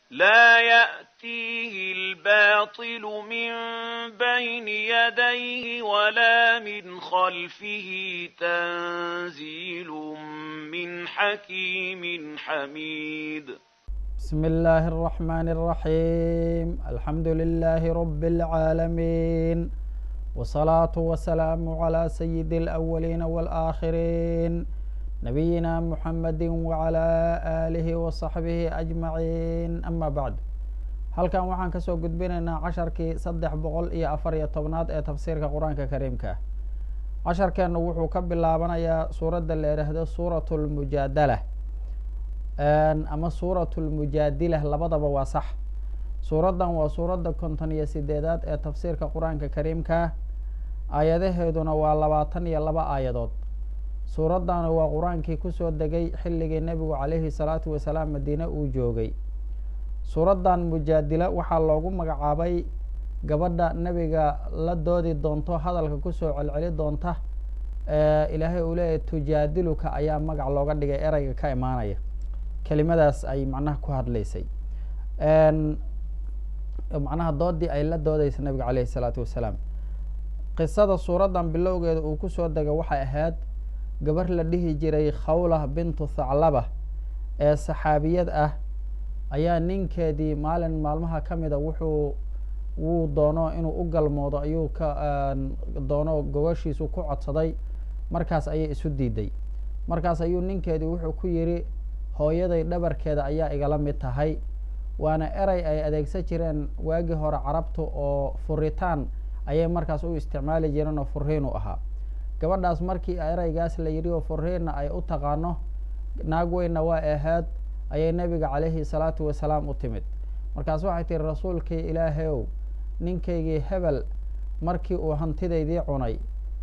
لا يأتيه الباطل من بين يديه ولا من خلفه تنزيل من حكيم حميد بسم الله الرحمن الرحيم الحمد لله رب العالمين والصلاة والسلام على سيد الأولين والآخرين نبينا محمد وعلى آله وصحبه أجمعين أما بعد halkan waxaan kasoo gudbinaynaa casharkii saddex boqol iyo afar iyo tobnaad ee tafsiirka qur-aanka kariimka casharkeenu wuxuu ka bilaabanayaa suuradda la yidhaahdo suurat lmujaadala ama suurat lmujaadila labadaba waa sax suuraddan waa suuradda konton iyo sideedaad ee tafsiirka qur-aanka kariimka aayadaheeduna waa labaatan iyo laba aayadood suuraddana waa qur-aankii kusoo degay xilligii nebigu calayhi salaatu wasalaam madiine uu joogay suuraddan mujaadila waxaa loogu magacaabay gabadha nebiga la doodi doonto hadalka kusoo celceli doonta ilaahay uu leeyahy tujaadiluka ayaa magac looga dhigay ereyga ka imaanaya kelimadaas ay macnaha ku hadlaysay macnaha doodii ay la doodeysa nebiga calayhi salaatu wasalaam qisada suuraddan bilowgeeda uu kusoo dega waxay ahayd gabar la dhihi jiray khawlah bintu thaclaba ee saxaabiyad ah ayaa ninkeedii maalin maalmaha ka mida wuxuu wuu doono inuu u galmoodo ayuu ka doono gogoshiisu ku codsaday markaas ayay isu diiday markaas ayuu ninkeedii wuxuu ku yidhi hooyaday dhabarkeeda ayaa igala mid tahay waana erey ay adeegsan jireen waagii hore carabtu oo furitaan ayay markaas u isticmaali jireen oo furiin u ahaa gabadhaas markii ereygaas la yidhi oo furiinna ay u taqaano naag weynna waa ahayd ayay nebiga calayhi salaatu wasalaam u timid markaas waxay tihi rasuulkii ilaahayow ninkaygii hebel markii uu hantidaydii cunay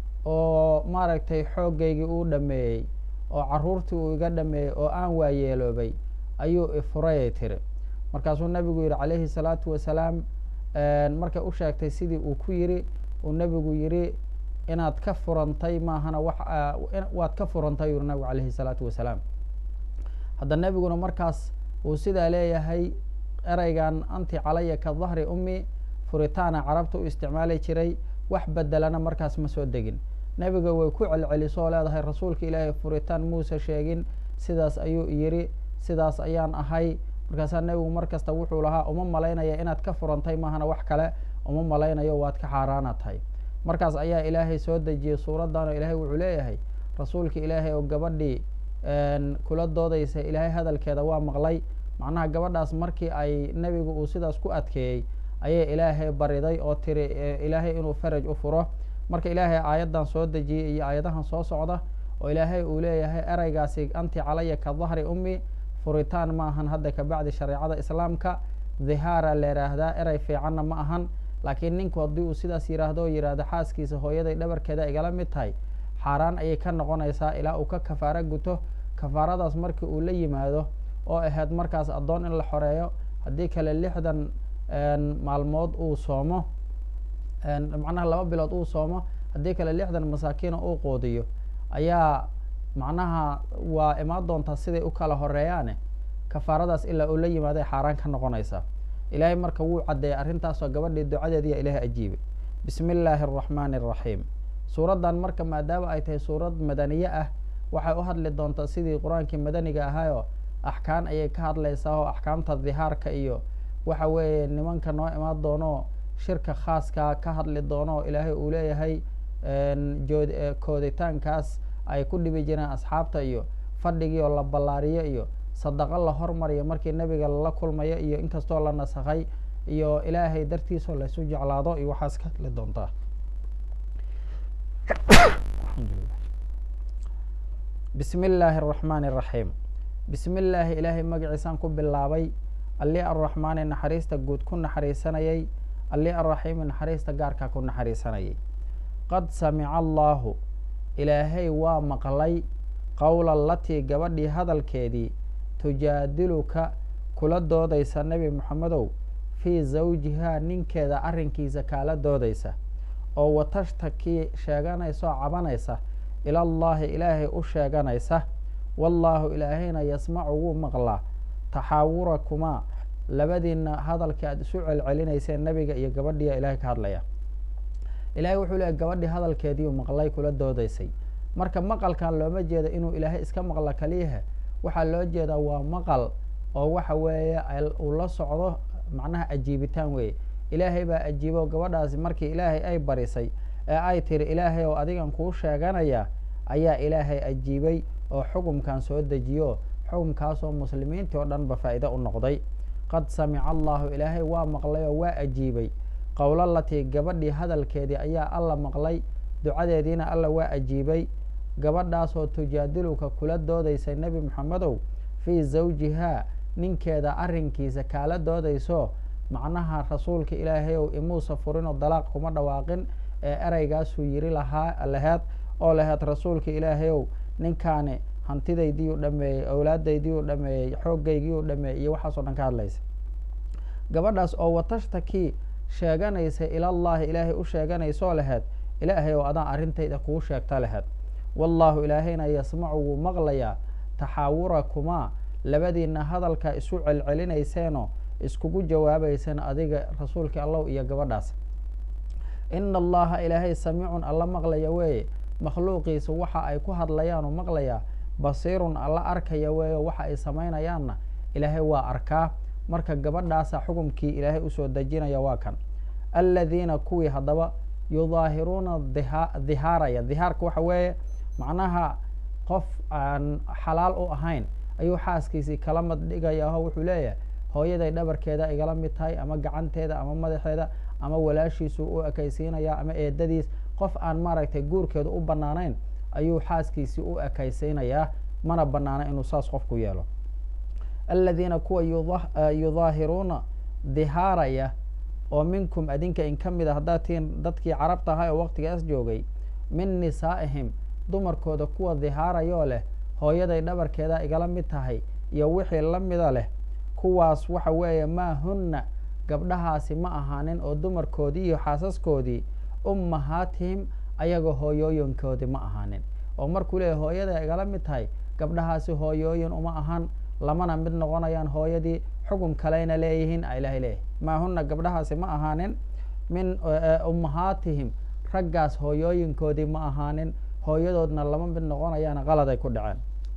oo maaragtay xooggaygii uu dhameeyey oo carruurtii uu iga dhameeyey oo aan waayeeloobay ayuu ifurayay tiri markaasuu nebigu yidhi calayhi salaatu wasalaam markay u sheegtay sidii uu ku yidhi uu nebigu yidhi inaad ka furantay maahana wax waad ka furantay yuri nabigu calayhi salaatu wasalaam hadda nebiguna markaas uu sidaa leeyahay ereygan anti calaya ka dahri ummi furitaana carabta u isticmaali jiray wax bedelana markaas ma soo degin nebiga way ku celcelisoo leedahay rasuulka ilaahay furitaan muuse sheegin sidaas ayuu yidhi sidaas ayaan ahay markaasaa nebigu mar kasta wuxuu lahaa uma malaynaya inaad ka furantay maahana wax kale uma malaynayo waad ka xaaraana tahay markaas ayaa ilaahay soo dejiyey suuraddan oo ilaahay wuxuu leeyahay rasuulka ilaahay oo gabadhii kula doodaysa ilaahay hadalkeeda waa maqlay macnaha gabadhaas markii ay nebigu uu sidaas ku adkeeyey ayay ilaahay bariday oo tiri ilaahay inuu faraj u furo marka ilaahay aayaddan soo dejiyey iyo aayadahan soo socda oo ilaahay uu leeyahay ereygaasi anti calaya ka dahri ummi furitaan ma ahan hadda kabacdi shareecada islaamka dhihaara la yidhaahdaa erey fiicanna ma ahan laakiin ninku haddii uu sidaas yidhaahdo oo yidhaahdo xaaskiisa hooyaday dhabarkeeda igala mid tahay xaaraan ayay ka noqonaysaa ilaa uu ka kafaaro guto kafaaradaas markii uu la yimaado oo ahayd markaas addoon in la xoreeyo haddii kale lixdan maalmood uu soomo macnaha laba bilood uu soomo haddii kale lixdan masaakiina uu qoodiyo ayaa macnaha waa imaan doontaa siday u kala horeeyaane kafaaradaas ilaa uu la yimaaday xaaraan ka noqonaysaa ilaahay marka wuu caddeeyay arrintaasoo gabadhii ducadeediya ilaahay ajiibay bismi illaahi araxmaani araxiim suuraddan marka maadaama ay tahay suurad madaniye ah waxay u hadli doontaa sidii qur-aankii madaniga ahaayoo axkaan ayay ka hadlaysaa oo axkaamta dihaarka iyo waxa weeye nimanka noo imaan doono shirka khaaskaa ka hadli doono oo ilaahay uu leeyahay kooditaankaas ay ku dhibi jireen asxaabta iyo fadhigii oo la ballaariyo iyo sadaqo la hormariyo markii nebiga lala kulmayo iyo inkastoo la nasakhay iyo ilaahay dartiisoo laysu jeclaado iyo waxaas ka hadli doontaa bismi illaahi araxmaani araxiim bismi illaahi ilaahay magaciisaan ku bilaabay alli arraxmaani naxariista guud ku naxariisanayay alli arraxiimi naxariista gaarkaa ku naxariisanayay qad samica allaahu ilaahay waa maqlay qowla latii gabadhii hadalkeedii tujaadiluka kula doodaysa nebi moxamedow fii zawjihaa ninkeeda arrinkiisa kaala doodaysa oo watashtakii sheeganaysa oo cabanaysa ilallaahi ilaahay u sheeganaysa wallaahu ilaahayna yasmacu wuu maqlaa taxaawurakumaa labadiina hadalkii aada isu celcelinayseen nebiga iyo gabadhiiya ilaahay ka hadlaya ilaahay wuxuu leeyahy gabadhii hadalkeediiu maqlay kula doodaysay marka maqalkan looma jeeda inuu ilaahay iska maqlo kaliyaha waxaa loo jeedaa waa maqal oo waxa weeye uu la socdo macnaha ajiibitaan weeye ilaahay baa ajiibo gabadhaasi markii ilaahay ay barisay ee ay tiri ilaahay oo adigan kuu sheeganaya ayaa ilaahay ajiibay oo xukumkan soo dejiyo xukumkaasoo muslimiintii oo dhan ba faa'iide u noqday qad samica allahu ilaahay waa maqlay oo waa ajiibay qowlalatii gabadhii hadalkeedii ayaa alla maqlay ducadeediina alla waa ajiibay gabadhaasoo tujaadiluka kula doodaysay nebi moxamedow fii zawjihaa ninkeeda arrinkiisa kaala doodayso macnaha rasuulka ilaahay ow imuusa furinoo dalaaq kuma dhawaaqin ee ereygaasuu yiri lahaa laheed oo laheed rasuulka ilaahay ow ninkaani hantidaydiiu dhameeyey awlaadaydiiu dhameeyey xoogaygiiu dhameeyey iyo waxaasoo dhan ka hadlaysa gabadhaas oo watashtakii sheeganaysa ilallaahi ilaahay u sheeganaysoo laheed ilaahay oo adaan arrintayda kuu sheegta laheed wallaahu ilaahayna yasmacu wuu maqlayaa taxaawurakumaa labadiina hadalkaa isu celcelinayseenoo iskugu jawaabayseen adiga rasuulka allow iyo gabadhaas ina allaha ilaahay samiicun alla maqlaya weeye makhluuqiisa waxa ay ku hadlayaanu maqlayaa basiirun alla arkaya weeye waxa ay samaynayaanna ilaahay waa arkaa marka gabadhaasa xukumkii ilaahay usoo dejinaya waa kan aladiina kuwii haddaba yudaahiruuna dhihaaraya dhihaarka waxa weeye macnaha qof aan xalaal u ahayn ayuu xaaskiisii kala mad dhigaya aho wuxuu leeyahay hooyaday dhabarkeeda igala mid tahay ama gacanteeda ama madaxeeda ama walaashiisu u ekaysiinaya ama eedadiis qof aan maaragtay guurkeedu u banaanayn ayuu xaaskiisii u ekaysiinayaa mana banaana inuu saas qofku yeelo aladiina kuwa yudaahiruuna dhihaaraya oo minkum adinka in ka mid a haddaad tihiin dadkii carabta ahaa oo waqtigaas joogay min nisaa'ihim dumarkooda kuwa dhihaarayoo leh hooyaday dhabarkeeda igala mid tahay iyo wixii la mida leh kuwaas waxa weeye maa hunna gabdhahaasi ma ahaanin oo dumarkoodii iyo xaasaskoodii ummahaatihim ayagoo hooyooyinkoodii ma ahaanin oo markuu leeyahy hooyaday igala mid tahay gabdhahaasi hooyooyin uma ahan lamana mid noqonayaan hooyadii xukun kaleyna leeyihiin a ilahay leeyahy maa huna gabdhahaasi ma ahaanin min ummahaatihim raggaas hooyooyinkoodii ma ahaanin hooyadoodna lama mid noqonayaan qaladay ku dhaceen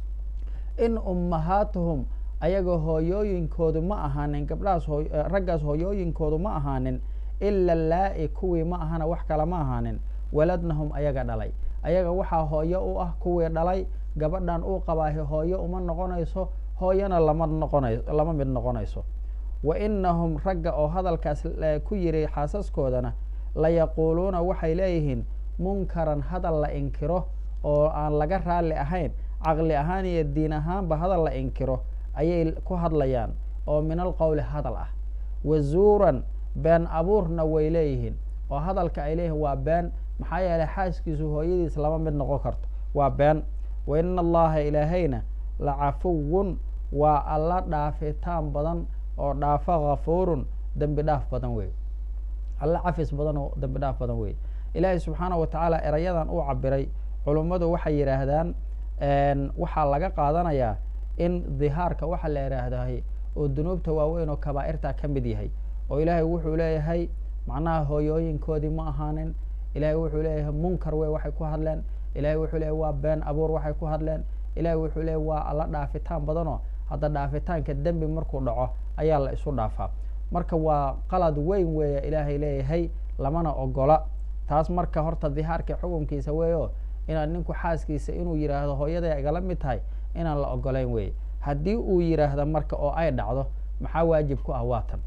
in ummahaatuhum ayagoo hooyooyinkoodu ma ahaanin gabdhahaas raggaas hooyooyinkoodu ma ahaanin ila laa-i kuwii ma ahana wax kale ma ahaanin waladnahum ayaga dhalay ayaga waxaa hooyo u ah kuwii dhalay gabadhan uu qabaahi hooyo uma noqonayso hooyana lama noqonay lama mid noqonayso wa inahum ragga oo hadalkaas ku yiri xaasaskoodana layaquuluuna waxay leeyihiin munkaran hadal la inkiro oo aan laga raalli ahayn caqli ahaan iyo diin ahaanba hadal la inkiro ayay ku hadlayaan oo min alqowli hadal ah wazuuran been abuurna way leeyihiin oo hadalka ay leeyihiin waa been maxaa yeelay xaaskiisu hooyadiis lama mid noqon karto waa been wa ina allaha ilaahayna lacafuwun waa alla dhaafitaan badan oo dhaafa hafuurun dembi dhaaf badan wey alla cafis badan oo dembi dhaaf badan wey ilaahay subxaana wa tacaala erayadan uu cabiray culummadu waxay yidhaahdaan waxaa laga qaadanayaa in dhihaarka waxa la yidhaahdahay oo dunuubta waaweyn oo kabaa'irta ka mid yahay oo ilaahay wuxuu leeyahay macnaha hooyooyinkoodii ma ahaanin ilahay wuxuu leeyahay munkar wey waxay ku hadleen ilahay wuxuu leeyahy waa been abuur waxay ku hadleen ilahay wuxuu leeyahy waa alla dhaafitaan badanoo hadda dhaafitaanka dembi markuu dhaco ayaa la isu dhaafaa marka waa qalad weyn weeya ilaahay leeyahay lamana ogola taas marka horta dhihaarka xukunkiisa weeyo inaad ninku xaaskiisa inuu yidhaahdo hooyaday igala mid tahay inaan la ogolayn weeye haddii uu yidhaahdo marka oo ay dhacdo maxaa waajib ku ah waatan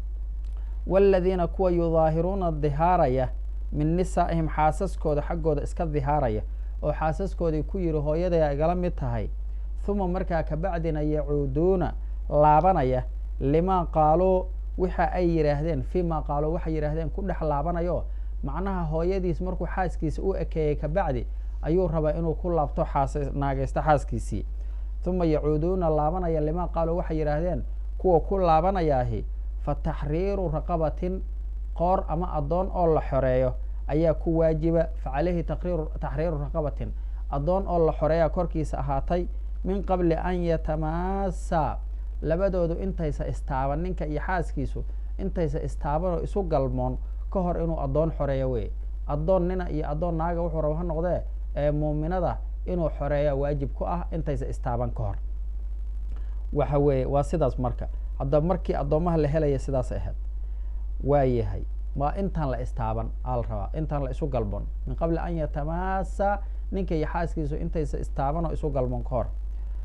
waladiina kuwa yudaahiruuna dhihaaraya min nisaa'ihim xaasaskooda xaggooda iska dhihaaraya oo xaasaskoodii ku yidhi hooyaday igala mid tahay huma markaa kabacdina yacuuduuna laabanaya limaa qaaluu waxa ay yidhaahdeen fii ma qaaluu waxay yidhaahdeen ku dhex laabanayo macnaha hooyadiis markuu xaaskiisa u ekeeyey kabacdi ayuu rabaa inuu ku laabto xaas naagaysto xaaskiisii huma yacuuduuna laabanaya limaa qaaluu waxay yidhaahdeen kuwa ku laabanayaahi fa taxriiru raqabatin qoor ama addoon oo la xoreeyo ayaa ku waajiba fa caleyhi taxriiru raqabatin addoon oo la xoreeya korkiisa ahaatay min qabli an yatamaasa labadoodu intaysa istaaban ninka iyo xaaskiisu intaysa istaabanoo isu galmoon ka hor inuu addoon xoreeyo wey addoon nina iyo addoon naaga wuxuu raba ha noqdee ee muuminada inuu xoreeya waajib ku ah intaysa istaaban ka hor waxa weeye waa sidaas marka haddaba markii addoommaha la helaya sidaas ahayd waa yahay waa intaan la istaaban aa la rabaa intaan la isu galbon min qabli an yatamaasa ninka iyo xaaskiisu intaysa istaaban oo isu galbon ka hor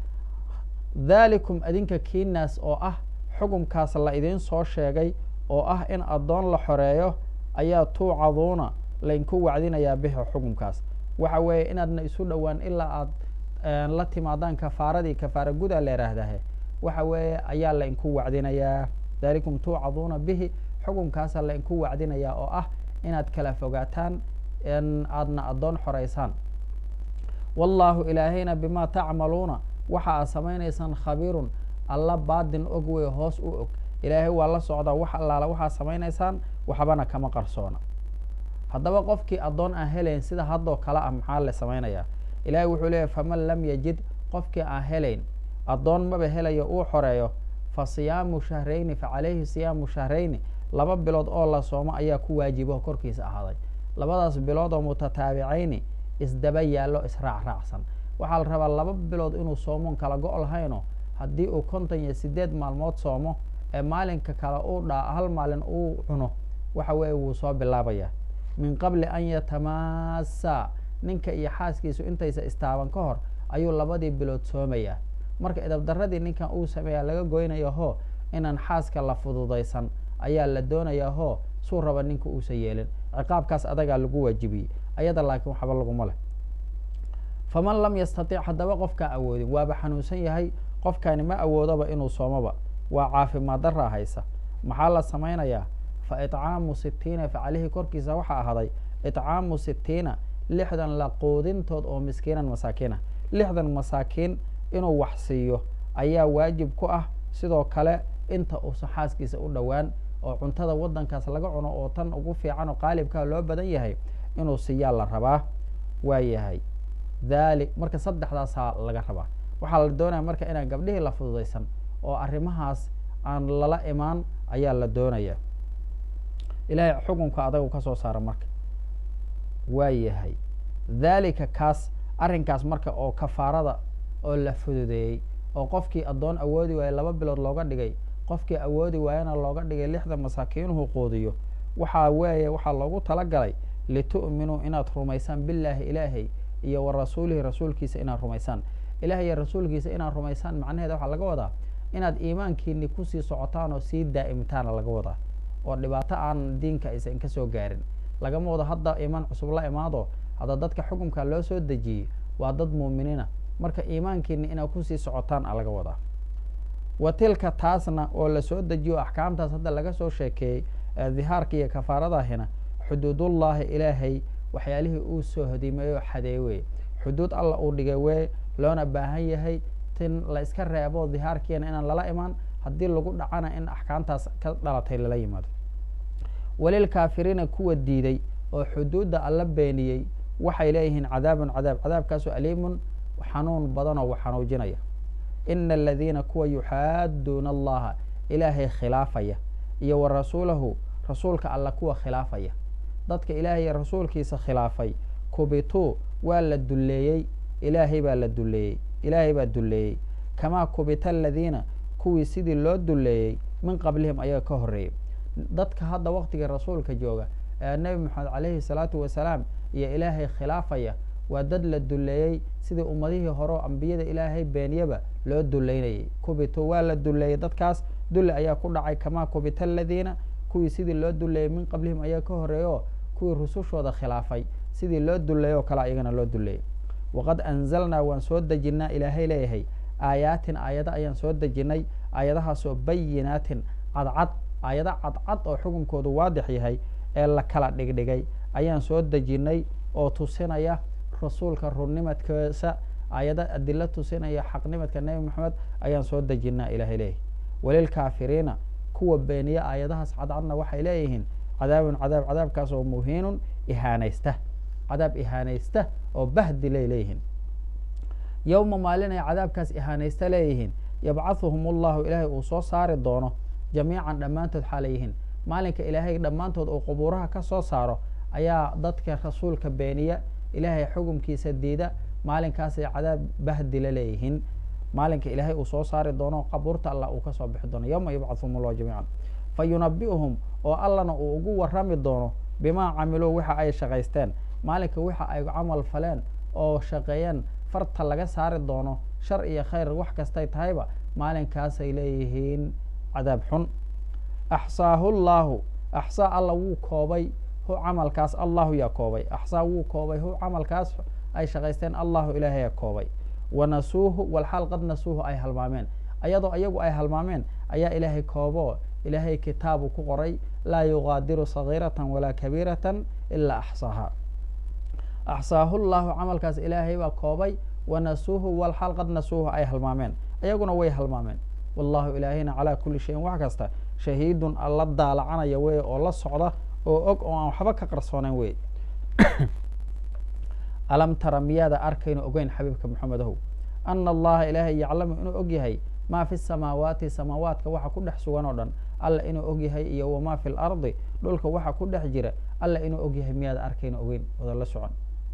dhalikum adinka kiinaas oo ah xukumkaas la idiin soo sheegay oo ah in addoon la xoreeyo ayaa tuucaduuna laydinku wacdinayaa bihi xukumkaas waxa weeye inaadna isu dhowaan ilaa aad la timaadaan kafaaradii kafaara gudaa la yidhaahdahe waxa weeye ayaa laydinku wacdinayaa dhalikum tuucaduuna bihi xukumkaasa laydinku wacdinayaa oo ah inaad kala fogaataan aadna addoon xoreysaan wallaahu ilaahayna bimaa tacmaluuna waxa aad samaynaysaan khabiirun alla baadin og wey hoos u og ilaahay waa la socdaa wax allaala waxaad samaynaysaan waxbana kama qarsoona haddaba qofkii addoon aan helayn sida haddoo kale ah maxaa la samaynayaa ilaahay wuxuu leeyahy faman lam yajid qofkii aan helayn addoon maba helayo uu xoreeyo fa siyaamu shahrayni fa calayhi siyaamu shahrayni laba bilood oo la soomo ayaa ku waajibo korkiisa ahaaday labadaas bilood oo mutataabicayni isdaba yaallo israacraacsan waxaa la rabaa laba bilood inuu soomoon kala go' lahayno haddii uu konton iyo sideed maalmood soomo ee maalinka kale uu dhaa hal maalin uu cuno waxa weeye wuu soo bilaabaya min qabli an yatamaasa ninka iyo xaaskiisu intaysa istaaban ka hor ayuu labadii bilood soomayaa marka idabdaradii ninkan uu sameeyaa laga goynayo hoo inaan xaaska la fududaysan ayaa la doonayaa hoo suu raba ninka uusa yeelin ciqaabkaas adagaa lagu waajibiyey ayada laakiin waxba laguma leh faman lam yastatic haddaba qofkaan awoodin waaba xanuunsan yahay qofkaani ma awoodaba inuu soomoba waa caafimaad daraa haysa maxaa la samaynayaa fa itcaamu sitiina fa caleyhi korkiisa waxaa ahaaday itcaamu sitiina lixdan la quudintood oo miskiinan masaakiina lixdan masaakiin inuu wax siiyo ayaa waajib ku ah sidoo kale inta uusan xaaskiisa u dhowaan oo cuntada waddankaas laga cuno oo tan ugu fiican oo qaalibkaa loo badan yahay inuu siiyaa la rabaa waa yahay dhali marka saddexdaasaa laga rabaa waxaa la doonaya marka inaan gabdhihii la fududaysan oo arrimahaas aan lala imaan ayaa la doonaya ilaahay xukunka adagu ka soo saara marka waa yahay dhalika kaas arrinkaas marka oo kafaarada oo la fududeeyey oo qofkii addoon awoodi waaye laba bilood looga dhigay qofkii awoodi waayana looga dhigay lixdan masaakiinuhu quudiyo waxaa weeye waxaa loogu talagalay litu'minuu inaad rumaysaan billaahi ilaahay iyo wa rasuulihi rasuulkiisa inaad rumaysaan ilaah iyo rasuulkiisa inaad rumaysaan macnaheeda waxaa laga wadaa inaad iimaankiini kusii socotaan oo sii daa'imtaana laga wadaa oo dhibaato aan diinka aysan ka soo gaarin lagama wado hadda iimaan cusub la imaado hadda dadka xukumka loo soo dejiyey waa dad muuminiina marka iimaankiini inaad kusii socotaan a laga wadaa wa tilka taasna oo lasoo dejiyo axkaamtaas hadda laga soo sheekeeyey dihaarka iyo kafaaradahina xuduudullaahi ilaahay waxyaalihii uu soo hodimeey oo xadeey wey xuduud alla uu dhigay wee loona baahan yahay tin la iska reebo dihaarkiina inaan lala imaan haddii lagu dhacana in axkaamtaas ka dhalatay lala yimaado walilkaafiriina kuwa diiday oo xuduudda alla beeniyey waxay leeyihiin cadaabun cadaab cadaabkaasoo aliimun xanuun badanoo wax xanuujinaya ina aladiina kuwa yuxaaduuna allaha ilaahay khilaafaya iyo wa rasuulahu rasuulka alla kuwa khilaafaya dadka ilaahay iyo rasuulkiisa khilaafay kubituu waa la dulleeyey ilaahay baa la dulleeyey ilaahay baa dulleeyey kamaa kubita aladiina kuwii sidii loo dulleeyey min qablihim ayaga ka horreeyey dadka hadda waktiga rasuulka jooga ee nebi moxamed calayhi salaatu wasalaam iyo ilaahay khilaafaya waa dad la dulleeyey sidii ummadihii hore oo ambiyada ilaahay beeniyaba loo duleynayay kubitu waa la dulleeyey dadkaas dulle ayaa ku dhacay kamaa kubita aladiina kuwii sidii loo dulleeyey min qablihim ayaa ka horreeyo kuwii rusushooda khilaafay sidii loo dulleeyey oo kale iyagana loo dulleeyey waqad anzalnaa waan soo dejinnaa ilaahay leeyahay aayaatin aayado ayaan soo dejinnay aayadahaasoo bayinaatin cadcad aayado cadcad oo xukunkoodu waadix yahay ee la kala dhigdhigay ayaan soo dejinnay oo tusinaya rasuulka runnimadkiisa aayado adilo tusinaya xaqnimadka nebi moxamed ayaan soo dejinnaa ilaahay leeyahay walilkaafiriina kuwa beeniya aayadahaas cadcadna waxay leeyihiin cadaabun cadaab cadaabkaas oo muhiinun ihaanaysta cadaab ihaanaysta oo bahdilay leeyihiin yowma maalin ay cadaabkaas ihaanaysta leeyihiin yabcahuhum ullahu ilaahay uu soo saari doono jamiican dhammaantood xaalayihiin maalinka ilaahay dhammaantood uu qubuuraha ka soo saaro ayaa dadka rasuulka beeniya ilaahay xukumkiisa diida maalinkaasay cadaab bahdila leeyihiin maalinka ilaahay uu soo saari doono qabuurta allah uu kasoo bixi doono yowma yabcahuhum ullahu jamiican fa yunabi'uhum oo allana uu ugu warrami doono bimaa camiluu waxa ay shaqaysteen maalinka waxa ay camal faleen oo shaqeeyeen farta laga saari doono shar iyo khayr wax kastay tahayba maalinkaasay leeyihiin cadaab xun axsaahu llaahu axsaa alla wuu koobay hu camalkaas allahu yaa koobay axsaa wuu koobay hu camalkaas ay shaqaysteen allahu ilaahayaa koobay wanasuuhu walxaal qad nasuuhu ay halmaameen ayadoo iyagu ay halmaameen ayaa ilaahay koobo ilaahay kitaabu ku qoray laa yugaadiru sagiiratan walaa kabiiratan ilaa axsaaha axsaahu llahu camalkaas ilaahay baa koobay wanasuuhu walxaal qad nasuuhu ay halmaameen iyaguna way halmaameen wallahu ilaahayna calaa kuli shayin wax kasta shahiidun alla daalacanaya wey oo la socda oo og oo aan waxba ka qarsoonayn wey alam tara miyaada arkayno ogeyn xabiibka maxamedahow ana allaha ilaahay yaclamu inuu og yahay maa fi samaawaati samaawaadka waxa ku dhex sugan oo dhan alla inuu og yahay iyo wamaa fi lardi dhulka waxa ku dhex jira alla inuu og yahay miyaada arkayno ogeyn wada la socon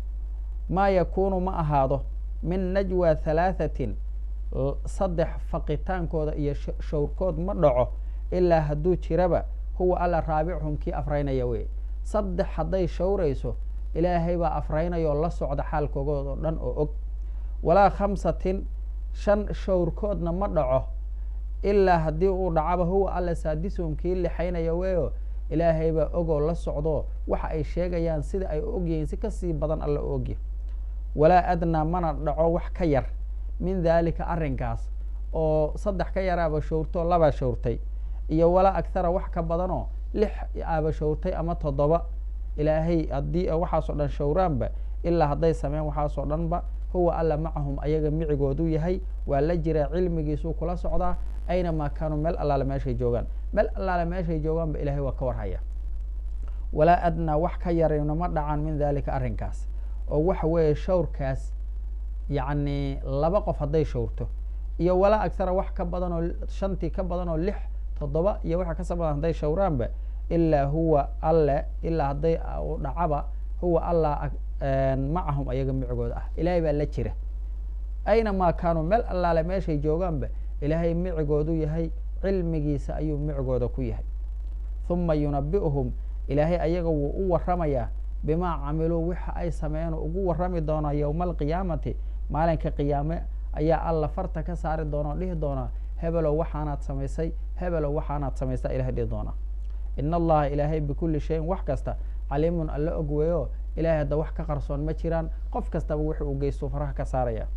maa yakuunu ma ahaado min najwa halaahatin saddex faqitaankooda iyo showrkood ma dhaco ilaa hadduu jiraba huwa alla raabichum kii afraynaya wey saddex hadday showrayso ilaahay baa afraynaya oo la socda xaalkoogood oo dhan oo og walaa khamsatin shan showrkoodna ma dhaco ilaa haddii uu dhacaba huwa alla saadisuhum kii lixaynaya weyo ilaahay baa ogoo la socdo waxa ay sheegayaan sida ay u ogyihiin si kasii badan alla u ogyahy walaa adnaa mana dhaco wax ka yar min daalika arrinkaas oo saddex ka yaraaba showrtoo labaa showrtay iyo walaa akhara wax ka badanoo lix aaba showrtay ama toddoba ilaahay haddii waxaasoo dhan showraanba ilaa hadday sameyn waxaasoo dhanba huwa alla macahum ayaga micigoodu yahay waa la jiraa cilmigiisuu kula socdaa aynamaa kaanuu meel allaale meeshay joogaan meel allaale meeshay joogaanba ilaahay waa ka warhaya walaa adnaa wax ka yarayno ma dhacaan min daalika arrinkaas oo waxa weeye shawrkaas yacni laba qof hadday showrto iyo walaa akhara wax ka badan oo shantii ka badan oo lix toddoba iyo waxa kasoo badan hadday showraanba ilaa huwa alle ilaa hadday dhacaba huwa allah macahum ayaga micigooda ah ilaahay baa la jira aynamaa kaanuu meel allaale meeshay joogaanba ilaahay micigoodu yahay cilmigiisa ayuu micigooda ku yahay huma yunabi'uhum ilaahay ayaga wuu u waramayaa bimaa camiluu waxa ay sameeyeen ugu warrami doonaa yowma alqiyaamati maalinka qiyaame ayaa alla farta ka saari doona oo dhihi doonaa hebelow waxaanaad samaysay hebelow waxaanaad samaysaa ilahay dhihi doonaa ina allaha ilaahay bikulli shayin wax kasta caliimun alla og weeyo ilahay hadda wax ka qarsoon ma jiraan qof kastaba wixi uu geysto faraha ka saaraya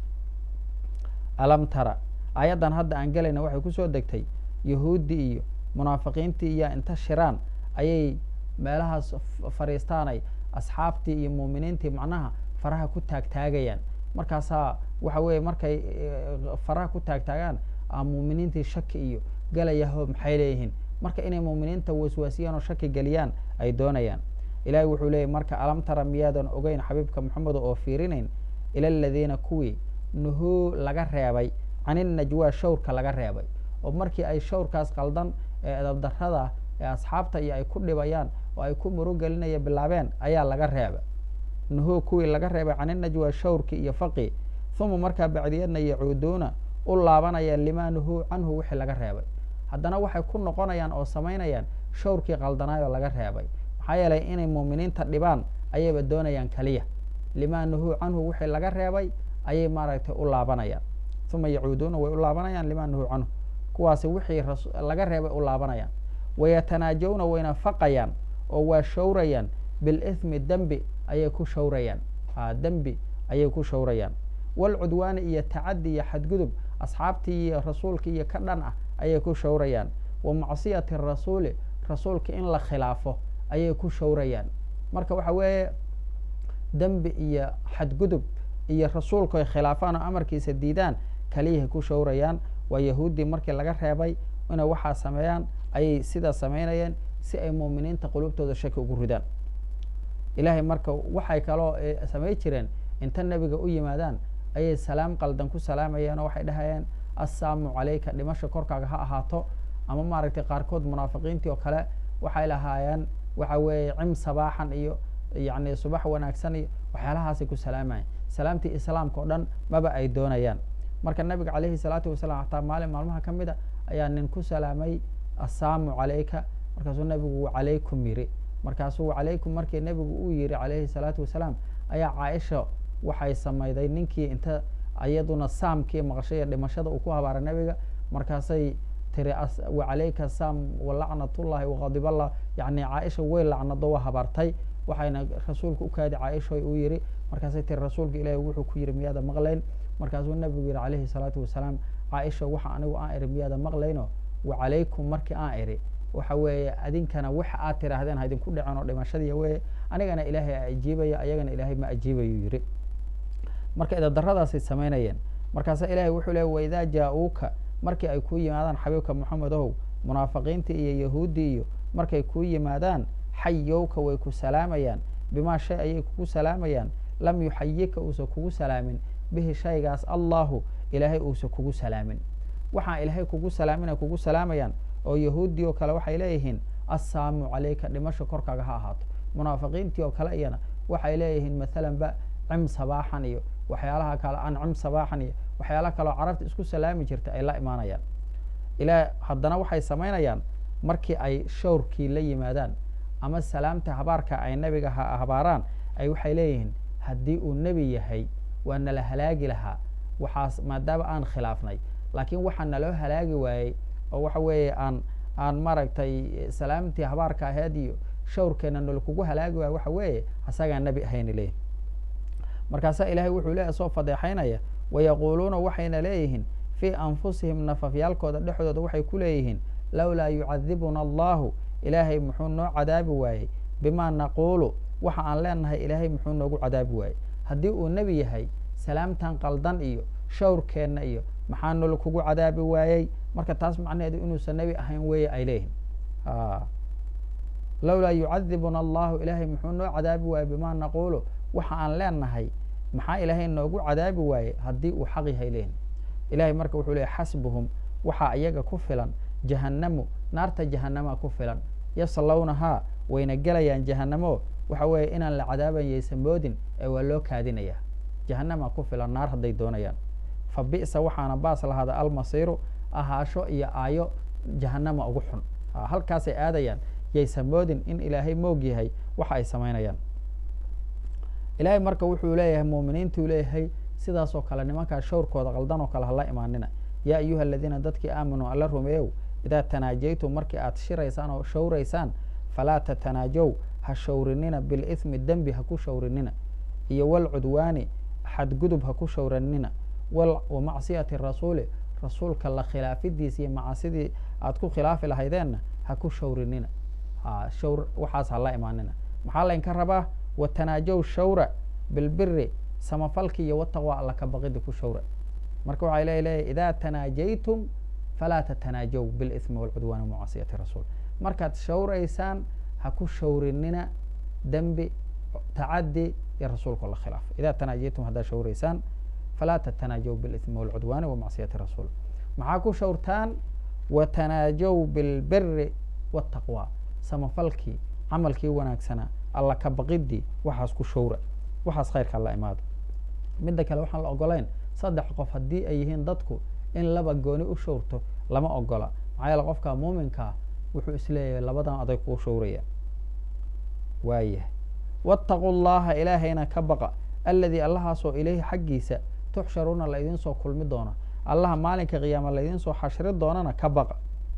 alam tara aayaddan hadda aan gelayna waxay kusoo degtay yahuuddii iyo munaafiqiintii iyo inta shiraan ayay meelahaas fadhiistaanay asxaabtii iyo muuminiintii macnaha faraha ku taagtaagayaan markaasaa waxa weeye markay faraha ku taagtaagaan muuminiintii shaki iyo galayaho maxay leeyihiin marka inay muuminiinta waswaasiyaan oo shaki geliyaan ay doonayaan ilahay wuxuu leeyay marka alam tara miyaadan ogeyn xabiibka moxamedo oo fiirinayn ila aladiina kuwii nuhuu laga reebay caninajwaa shawrka laga reebay oo markii ay shawrkaas qaldan ee edabdarrada ee asxaabta iyo ay ku dhibayaan oo ay ku murugelinaya bilaabeen ayaa laga reebay nuhuu kuwii laga reebay caninajwaa shawrki iyo faqi uma markaa bacdiyadna yacuuduuna u laabanayaan limaa nuhuu canhu wixii laga reebay haddana waxay ku noqonayaan oo samaynayaan shawrkii qaldanaayoo laga reebay maxaa yeelay inay muuminiinta dhibaan ayayba doonayaan keliya limaa nuhuu canhu wixii laga reebay ayay maaragtay u laabanayaan uma yacuuduuna way u laabanayaan limaa nuhuu canhu kuwaasi wixii laga reebay u laabanayaan wayatanaajawna wayna faqayaan oo waa shawrayaan bilithmi dembi ayay ku shawrayaan a dembi ayay ku shawrayaan walcudwaani iyo tacaddi iyo xadgudub asxaabtii iyo rasuulkii iyo ka dhan ah ayay ku shawrayaan wa macsiyati rasuuli rasuulka in la khilaafo ayay ku shawrayaan marka waxa weeye dembi iyo xadgudub iyo rasuulku ay khilaafaan oo amarkiisa diidaan kaliyahay ku shawrayaan waa yahuuddii markii laga reebay inay waxaa sameeyaan ayay sidaa samaynayeen si ay muuminiinta qulubtooda shaki ugu ridaan ilaahay marka waxay kaloo samay jireen inta nebiga u yimaadaan ayay salaam qaldan ku salaamayeen oo waxay dhahayeen assaamu calayka dhimasha korkaaga ha ahaato ama maaragtay qaarkood munaafiqiintii oo kale waxay lahaayeen waxa weeye cim sabaaxan iyo yacni subax wanaagsan iyo waxyaalahaasay ku salaamayeen salaamtii islaamka oo dhan maba ay doonayaan marka nabiga calayhi salaatu wasalaam xataa maalin maalmaha ka mid a ayaa nin ku salaamay assaamu calayka markaasuu nabigu calaykum yiri markaasuu calaykum markii nabigu uu yiri calayhi salaatu wasalaam ayaa caaisha waxay samayday ninkii inta iyaduna saamkii maqashay dhimashada uu ku habaaray nabiga markaasay tiri wacalayka saam walacnatullahi waqadiballah yani caaisha way lacnado waa habaartay waxayna rasuulka u kaadi caaishoy uu yiri markaasay tiri rasuulka ilaahi wuxuu ku yiri miyaada maqlayn markaasuu nabigu yihi calayhi salaatu wasalaam caaisha waxa anigu aan iri miyaada maqlayno wacalaykum markii aan iri waxa weeye adinkana waxa aad tiraahdeen ha idinku dhicin oo dhimashadiiya weye anigana ilaahay a ajiibaya ayagana ilaahay ma ajiibayuu yiri marka idadaradaasay samaynayeen markaasa ilahay wuxuu leey waidaa jaa-uuka markii ay kuu yimaadaan xabiibka moxamed ohow munaafiqiintii iyo yahuuddii iyo markay kuu yimaadaan xayowka way ku salaamayaan bimaa shay ayay kugu salaamayaan lam yuxayika uusan kugu salaamin bihi shaygaas allahu ilaahay uusan kugu salaamin waxaan ilaahay kugu salaamin ay kugu salaamayaan oo yahuuddii oo kale waxay leeyihiin assaamu calayka dhimasha korkaaga ha ahaato munaafiqiintii oo kale iyana waxay leeyihiin maalan ba cim sabaaxan iyo waxyaalaha kale an cim sabaaxan iyo waxyaalaha kaleoo carabta isku salaami jirta ay la imaanayaan ilaa haddana waxay samaynayaan markii ay shawrkii la yimaadaan ama salaamta habaarka ay nebiga habaaraan ay waxay leeyihiin haddii uu nebi yahay waa nala halaagi lahaa waxaas maadaama aan khilaafnay laakiin waxaa naloo halaagi waayey oo waxa weeye aan aan maaragtay salaamtii habaarka aheed iyo shawrkeena nala kugu halaagi waayo waxa weeye asagaa nebi ahayna leeyihin markaasaa ilaahay wuxuu leeyahy soo fadeexaynaya wayaquuluuna waxayna leeyihiin fii anfusihim nafafyaalkooda dhexdooda waxay ku leeyihiin lowlaa yucadibuna allahu ilaahay muxuu noo cadaabi waayey bimaa naquulu waxa aan leenahay ilaahay muxuu noogu cadaabi waayey haddii uu nebi yahay salaamtan qaldan iyo shawrkeenna iyo maxaa nolo kugu cadaabi waayey marka taas macnaheedu inuusan nebi ahayn weeye ay leeyihin lowlaa yucadibuna allahu ilaahay muxuu noo cadaabi waayey bimaa naquulu waxa aan leenahay maxaa ilaahay noogu cadaabi waaye haddii uu xaq yahay leeyihin ilahay marka wuxuu leeyay xasbuhum waxaa iyaga ku filan jahannamu naarta jahannamaa ku filan yaslawnahaa wayna gelayaan jahanamo waxa weeye inaan la cadaaban yaysan moodin ee waa loo kaadinaya jahannamaa ku filan naar hadday doonayaan fa bi'sa waxaana baas lahaada almasiiru ahaasho iyo aayo jahannama ugu xun halkaasay aadayaan yaysan moodin in ilaahay moog yahay waxa ay samaynayaan ilaahay marka wuxuu leeyahay muuminiintuu leeyahay sidaasoo kale nimankaa shawrkooda qaldan oo kale hala imaanina yaa ayuha aladiina dadkii aamanuu alla rumeeyow idaa tanaajaytum markii aad shiraysaan oo shawraysaan falaa tatanaajow ha shawrinina bilithmi dembi ha ku shawrinina iyo walcudwaani xadgudub ha ku shawranina wa macsiyati rasuuli rasuulka la khilaafidiisa iyo macasidii aad ku khilaafi lahaydeenna ha ku shawrinina shawr waxaas hala imaanina maxaa laynka rabaa watanaajow shawra bilbiri samafalki iyo wataqwa alla ka baqida ku shawra marka waxay le leeyahy idaa tanaajaytum falaa tatanaajow bilithmi walcudwaani wamacasiyati rasuul markaad shawraysaan ha ku shawrinina dembi tacadi iyo rasuulka la khilaafo idaa tanaajaytum haddaad shawraysaan falaa tatanaajow bilithmi walcudwaani wamacsiyati rasuul maxaa ku shawrtaan watanaajow bilbiri wataqwa samafalkii camalkii wanaagsanaa alla ka baqidii waxaas ku shawra waxaas khayrka la imaado midda kale waxaan la ogolayn saddex qof haddii ay yihiin dadku in laba gooni u shawrto lama ogola maxaa yeele qofka muuminkaa wuxuu isleeyahay labadan aday kuu shawraya waayahay waataquu llaha ilaahayna ka baqa alladii allahaasoo ilayhi xaggiisa tuxsharuuna laydin soo kulmi doono allaha maalinka qiyaama laydin soo xashri doonana ka baqa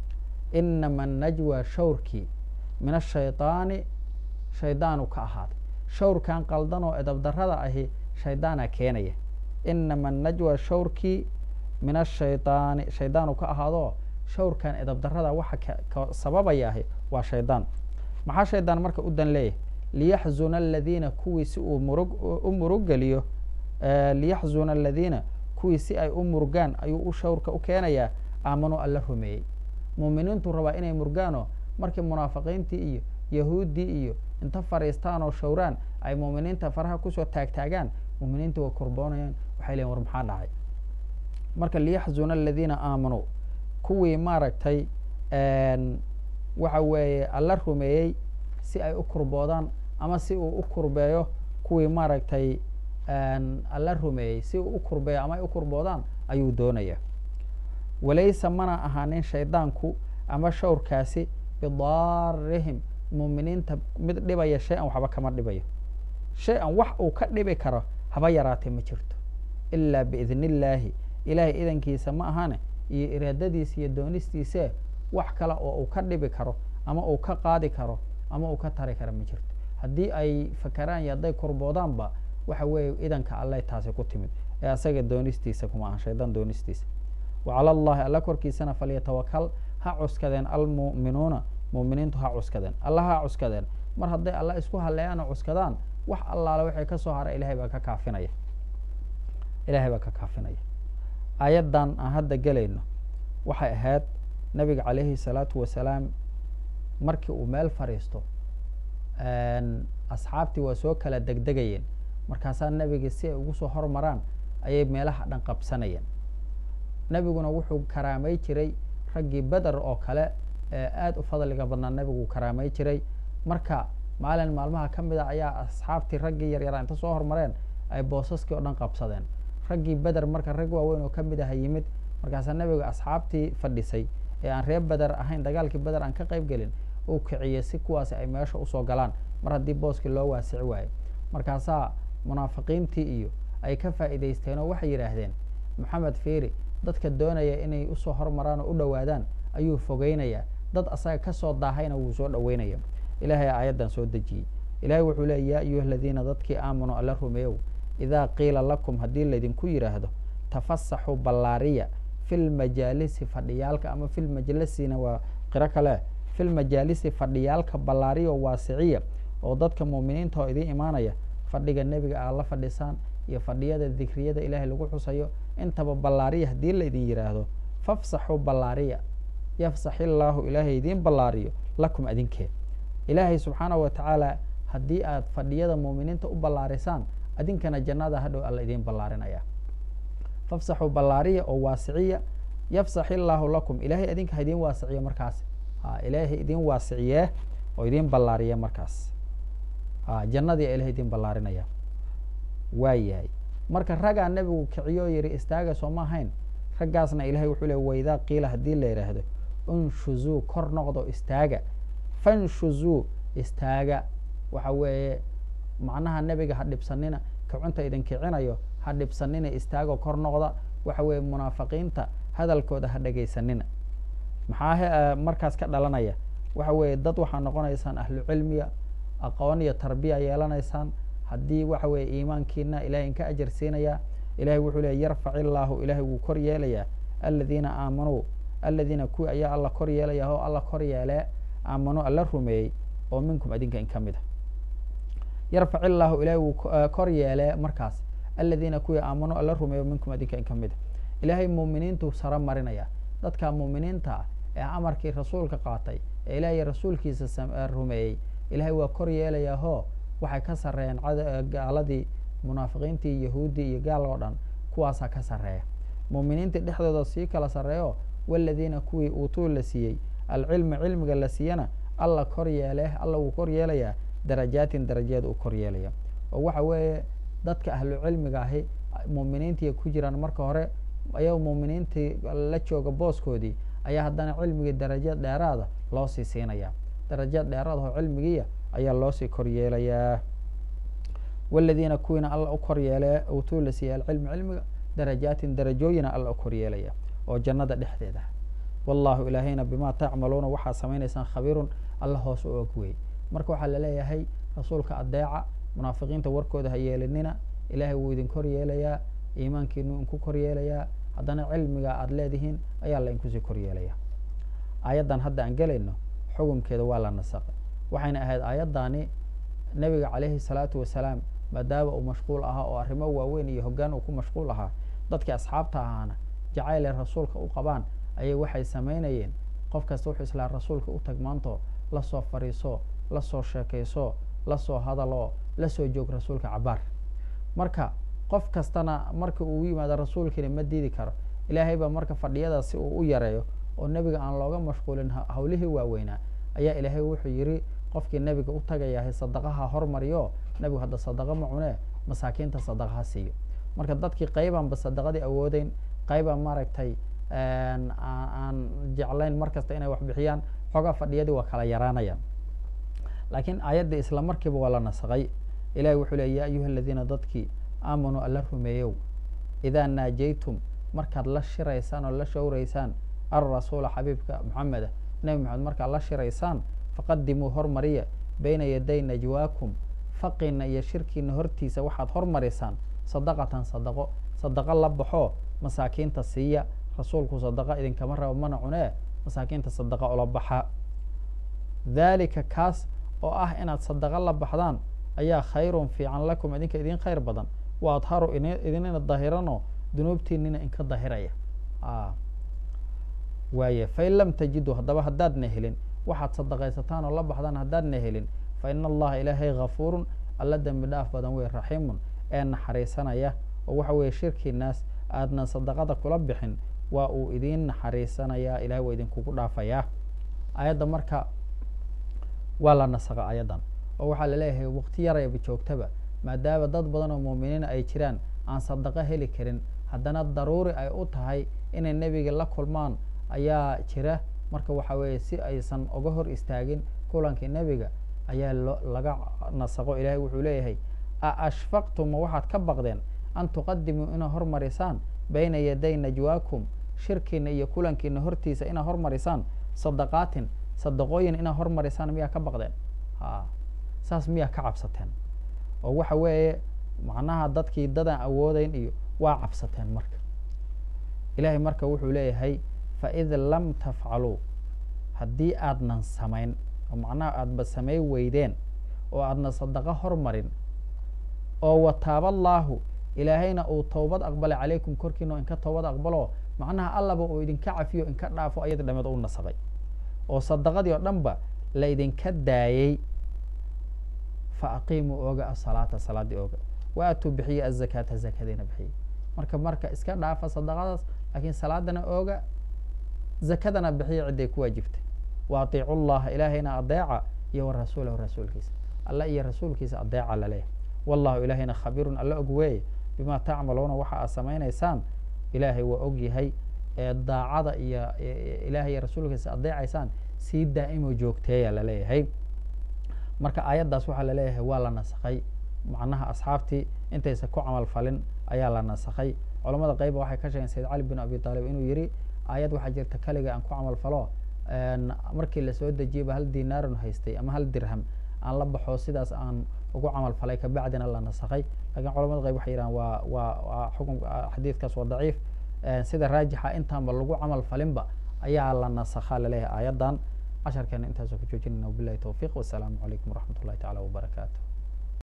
inama najwa shawrkii min ashaydaani shaydaanu ka ahaaday shawrkan qaldan oo edabdarada ahi shaydaana keenaya inama najwa shawrkii min ashaydaani shaydaanu ka ahaadoo shawrkan edabdarada waxa ka sababaya ahi waa shaydaan maxaa shaydaan marka u dan leeyahay liyaxzuna aladiina kuwii si uu murug u muruggeliyo liyaxzuna aladiina kuwii si ay u murugaan ayuu u shawrka u keenayaa aamanuu alla rumeeyey muuminiintu rabaa inay murgaanoo markii munaafiqiintii iyo yahuuddii iyo inta fariistaan oo shawraan ay muuminiinta faraha kusoo taagtaagaan muuminiinta way kurboonayaan waxay leeyiin war maxaa dhacay marka liyaxzuna aladiina aamanuu kuwii maaragtay waxa weeye alla rumeeyey si ay u kurboodaan ama si uu u kurbeeyo kuwii maaragtay alla rumeeyey si uu u kurbeeyo ama ay u kurboodaan ayuu doonaya walaysa mana ahaanin shaydaanku ama shawrkaasi bidaarihim muuminiinta mid dhibaya shay-an waxba kama dhibayo shay-an wax uu ka dhibi karo haba yaraatee ma jirto ilaa biidni illaahi ilaahay idankiisa ma ahane iyo iraadadiisa iyo doonistiise wax kale oo uu ka dhibi karo ama uu ka qaadi karo ama uu ka tari karo ma jirto haddii ay fakaraan iyo hadday kurboodaanba waxa weeye idanka alleh taasi ku timid ee asaga doonistiisa kuma aha shaydaan doonistiisa wa cala allahi alla korkiisana falyatawakal ha cuskadeen almu'minuuna mu'miniintu ha cuskadeen alla ha cuskadeen mar hadday alla isku haleeyaan oo cuskadaan wax allaale waxay ka soo hara ilahay baa ka kaafinaya ilahay baa ka kaafinaya aayaddan aan hadda gelayno waxay ahayd nabiga calayhi salaatu wasalaam markii uu meel fadhiisto asxaabtii waa soo kala degdegayeen markaasaa nebigii si ay ugu soo hormaraan ayay meelaha dhan qabsanayeen nebiguna wuxuu karaamay jiray raggii beder oo kale ee aada u fadliga badnaa nebigu karaamay jiray marka maalin maalmaha ka mid a ayaa asxaabtii raggii yaryaraa inta soo hormareen ay boosaskii oo dhan qabsadeen raggii beder marka rag waaweyn oo ka mid aha yimid markaasaa nebigu asxaabtii fadhisay ee aan reer beder ahayn dagaalkii beder aan ka qayb gelin uu kiciyey si kuwaasi ay meesha usoo galaan mar haddii booskii loo waasici waayo markaasaa munaafiqiintii iyo ay ka faa'iidaysteen oo waxay yidhaahdeen maxamed fiiri dadka doonaya inay usoo hormaraan oo u dhowaadaan ayuu fogeynayaa dad asaga kasoo daahayna wuu soo dhoweynaya ilahay aayaddan soo dejiyey ilahay wuxuu leey yaa ayuha aladiina dadkii aamanuu alla rumeeyow idaa qiila lakum haddii laydinku yidhaahdo tafasaxuu ballaariya fi lmajaalisi fadhiyaalka ama fi lmajlisina waa qiro kale fi lmajaalisi fadhiyaalka ballaariya oo waasiciya oo dadka muuminiinta oo idiin imaanaya fadhiga nebiga aad la fadhisaan iyo fadhiyada dikriyada ilaahay lagu xusayo intaba ballaariya haddii laydin yidhaahdo fafsaxuu ballaariya yafsax illaahu ilaahay idiin ballaariyo lakum adinkee ilaahay subxaanahu watacaala haddii aad fadhiyada muuminiinta u ballaarisaan adinkana jannada hadhow alla idiin ballaarinaya fafsaxuu ballaariya oo waasiciya yafsax illaahu lakum ilaahay adinka ha idiin waasiciye markaas a ilaahay idiin waasiciyee oo idiin ballaariye markaas a jannadii a ilahay idiin ballaarinaya waa yahay marka raggaa nebigu kiciyo yihi istaaga sooma ahayn raggaasna ilahay wuxuu le waidaa qiila haddii la yidhaahdo unshuzuu kor noqdo istaaga fanshuzuu istaaga waxa weeye macnaha nebiga ha dhibsanina kicunta idin kicinayo ha dhibsanina istaago kor noqda waxa weeye munaafiqiinta hadalkooda ha dhegaysanina maxaa markaas ka dhalanaya waxa weeye dad waxaa noqonaysaan ahlu cilmiya aqoon iyo tarbiya yeelanaysaan haddii waxa weeye iimaankiina ilahay inka ajar siinaya ilahay wuxuu leey yarfac illaahu ilahay wuu kor yeelayaa aladiina aamanuu aladiina kuwii ayaa alla kor yeelaya oo alla kor yeelee aamanuu alla rumeeyey oo minkum adinka in ka mid a yarfac illaahu ilahay wuu kor yeelee markaas aladiina kuwii aamanuu alla rumeeyo minkum adinka in ka mid a ilaahay muuminiintu saro marinaya dadka muuminiinta ah ee amarkii rasuulka qaatay ee ilaahay rasuulkiisa rumeeyey ilahay waa kor yeelayaahoo waxay ka sarreeyeen gaaladii munaafiqiintii yahuuddii iyo gaal oo dhan kuwaasaa ka sarreeya muuminiintii dhexdooda sii kala sarreeyo waladiina kuwii uutuu la siiyey alcilma cilmiga la siiyana alla kor yeele alla wuu kor yeelayaa darajaatin darajaad uu kor yeelaya oo waxa weeye dadka ahlu cilmiga ahi muuminiintii ku jiraan marka hore ayago muuminiintii la jooga booskoodii ayaa haddana cilmigii darajaad dheeraada loo sii siinaya darajaad dheeraad oo cilmigiiya ayaa loosii kor yeelayaa waladiina kuwiina alla u kor yeele utuu la siiyey alcilmi cilmiga darajaatin darajooyina alla u kor yeelaya oo jannada dhexdeeda wallahu ilaahayna bimaa tacmaluuna waxaa samaynaysaan khabiirun alla hoos u og wey marka waxaa laleeyahay rasuulka adeeca munaafiqiinta warkooda ha yeelinina ilaahay wuu idin kor yeelayaa iimaankiinu inku kor yeelayaa haddana cilmiga aada leedihiin ayaa la inkusii kor yeelaya aayaddan hadda aan gelayno xukunkeeda waa la nasaqay waxayna ahayd aayaddaani nebiga calayhi salaatu wasalaam maadaama uu mashquul ahaa oo arrimo waaweyn iyo hoggaan uu ku mashquul ahaa dadkii asxaabta ahaana jacayle rasuulka u qabaan ayay waxay samaynayeen qof kasta wuxuu islaa rasuulka u tag maanto lasoo fadhiiso lasoo sheekayso lasoo hadaloo lasoo joog rasuulka cabaar marka qof kastana marka uu yimaado rasuulkiina ma diidi karo ilaahay baa marka fadhiyadaas si uu u yareeyo oo nebiga aan looga mashquulin hawlihii waaweynaa ayaa ilaahay wuxuu yidhi qofkii nebiga u tagayahay sadaqaha hormariyo nebigu hadda sadaqa ma cunee masaakiinta sadaqa ha siiyo marka dadkii qaybaanba sadaqadii awoodeyn qaybaan maaragtay aan jeclayn mar kasta inay wax bixiyaan xoogaa fadhiyadii waa kala yaraanayaan laakiin aayaddii isla markiiba waa la nasaqay ilahi wuxuu leey ya ayuha aladiina dadkii aamanuu alla rumeeyow idaa naajaytum markaad la shiraysaan oo la showraysaan alrasuula xabiibka moxameda nebi moxamed markaad la shiraysaan faqadimuu hormariya bayna yaday najwaakum faqiina iyo shirkiina hortiisa waxaad hormarisaan sadaqatan sadaqo sadaqo la baxoo masaakiinta siiya rasuulku sadaqa idinkama rabo mana cunee masaakiinta sadaqa ula baxa dhalika kaas oo ah inaad sadaqa la baxdaan ayaa khayrun fiican lakum idinka idin khayr badan wa adharu idinina dahiranoo dunuubtiinina inka dahiraya waaye fain lam tajiduu haddaba haddaadna helin waxaad sadaqaysataan oo la baxdaan haddaadna helin fa ina allaha ilaahay hafuurun alla dembi dhaaf badan wey raxiimun ee naxariisanaya oo waxa weeye shirkiinaas aadnan sadaqada kula bixin waa uu idiin naxariisanayaa ilahay waa idinkugu dhaafayaa ayadda marka waa la nasaqa ayadan oo waxaa laleeyahay waqti yarayba joogtaba maadaama dad badan oo muuminiin ay jiraan aan sadaqo heli karin haddana daruuri ay u tahay inay nebiga la kulmaan ayaa jira marka waxa weeye si aysan uga hor istaagin kulankii nebiga ayaa lo laga nasaqo ilahay wuxuu leeyahay a ashfaqtum ma waxaad ka baqdeen an tuqadimuu inaa hormarisaan bayna yaday najwaakum shirkiina iyo kulankiina hortiisa inaa hormarisaan sadaqaatin sadaqooyin inaa hormarisaan miyaa ka baqdeen a saas miyaa ka cabsateen oo waxa weeye macnaha dadkii dadaan awoodeyn iyo waa cabsateen marka ilahay marka wuxuu leeyahay faid lam tafcaluu haddii aadnan samayn oo macnaha aadba samay weydeen oo aadna sadaqo hormarin oo wataaba allaahu ilaahayna uu towbad aqbalay calaykum korkiina oo inka towbad aqbalo macnaha allaba uu idinka cafiyo inka dhaafo ayadi dhameed u nasabay oo sadaqadii oo dhan ba la idinka daayey fa aqiimuu ooga asalaata salaadii ooga wa atuu bixiye azakaata zakadiina bixiye marka marka iska dhaafa sadaqadaas laakiin salaadana ooga zakadana bixiya cidday ku waajibtay wa atiicu llaha ilaahayna adeeca iyo wa rasuulahu rasuulkiisa alla iyo rasuulkiisa adeeca laleeyahay wallahu ilaahayna khabiirun alla og weeye bima tacmaluuna waxa aad samaynaysaan ilaahay waa og yahay ee daacada iyo ilahay iyo rasuulkiisa adeecaysaan sii daa'imo joogteeya laleeyahay marka aayaddaas waxaa laleeyahay waa la nasakhay macnaha asxaabtii intaysa ku camal falin ayaa la nasakhay culamada qayba waxay ka sheegeen sayid cali bin abi taalib inuu yihi aayad waxaa jirta kaliga aan ku camal falo markii lasoo dejiyeyba hal dinaarun haystay ama hal dirham aan la baxo sidaas aan ugu camal falay kabacdina la nasakhay lakiin culamada qayb waxay yidhahan waa waa waa xukun xadiidkaas waa daciif sida raajixa intaanba lagu camal falinba ayaa la nasakhaa laleeyahay aayaddan casharkeena intaasoo ku joojinayna wabilahi towfiiq wasalaamu calaykum waraxmat ullahi tacala wabarakaatu